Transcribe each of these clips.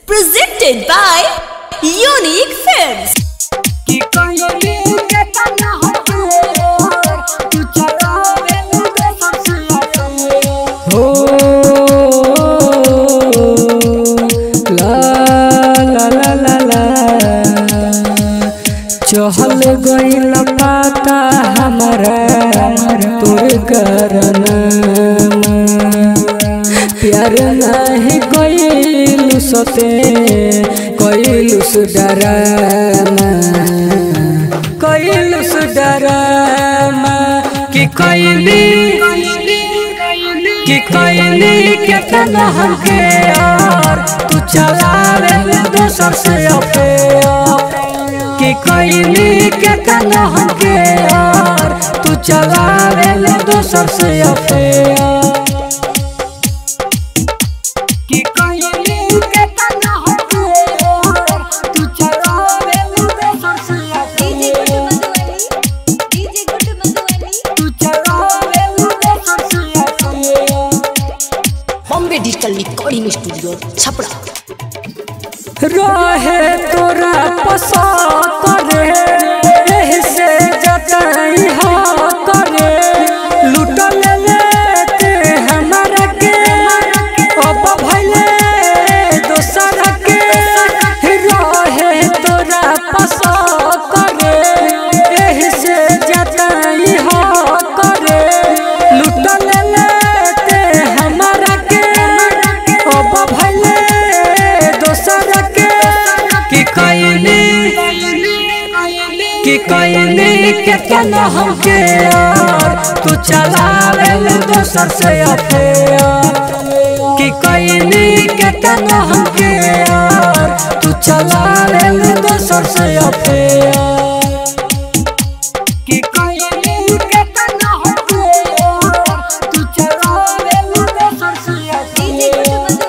Presented by Unique Films. कि कहीं के तना हो तू चलावे मुझे सबसे हो ला ला ला ला ला चहल गईल पाता हमारा तोर करना प्यार नहीं कइलु सते कइलु सुडरामा कइलु सुडरामा कि कइली कि कइली केतना हमके यार तू चलावे दोसर से अफेयर कि कइली केतना हमके यार तू चलावे दोसर से अफेयर कि कहीं के तना हो तू चलावे मुझे सबसे तू चलावे मुझे सबसे Bombay Digital Recording Studio, Chapra. रहे तोरा पसा करे एही से जतई हा करे लुटल लेते हमरा के अब भइले दोसर के रहे तोरा पसा करे एही से जतई हा करे लुटल लेते हमरा के अब भइले दोसर के कि कइली कि कइली केतना हमके यार तू चलावे दोसर से अफेयर कि कइली केतना हमके यार तू चलावे दोसर से अफेयर कि कहीं के तना हो तू चलावे मुझे सबसे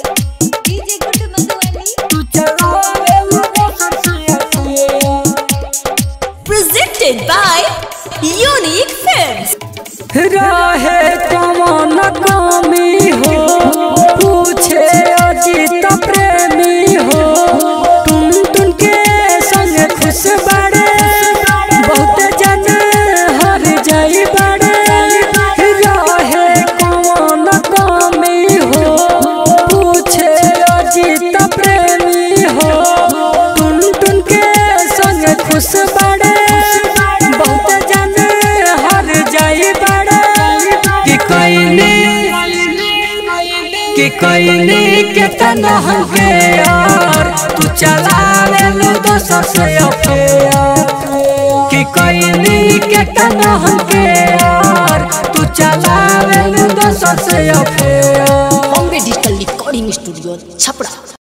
तू चलावे मुझे सबसे Presented by Unique Films. रहे कमन कमी हो पूछे अजित प्रेमी हो टुन टुन के संग खुश बड़े बहुत जन हर जाई बड़े रहे कमन कमी हो पूछे अजित प्रेमी हो टुन टुन के संग खुश बड़े बहुत जन हर जाई बड़े कि कइली कि कइली केतना हमके यार तू चलावे लो दोसर से अफेयर कि कइली केतना हमके यार तू चलावे लो दोसर से affair Bombay Digital Recording Studio, Chapra.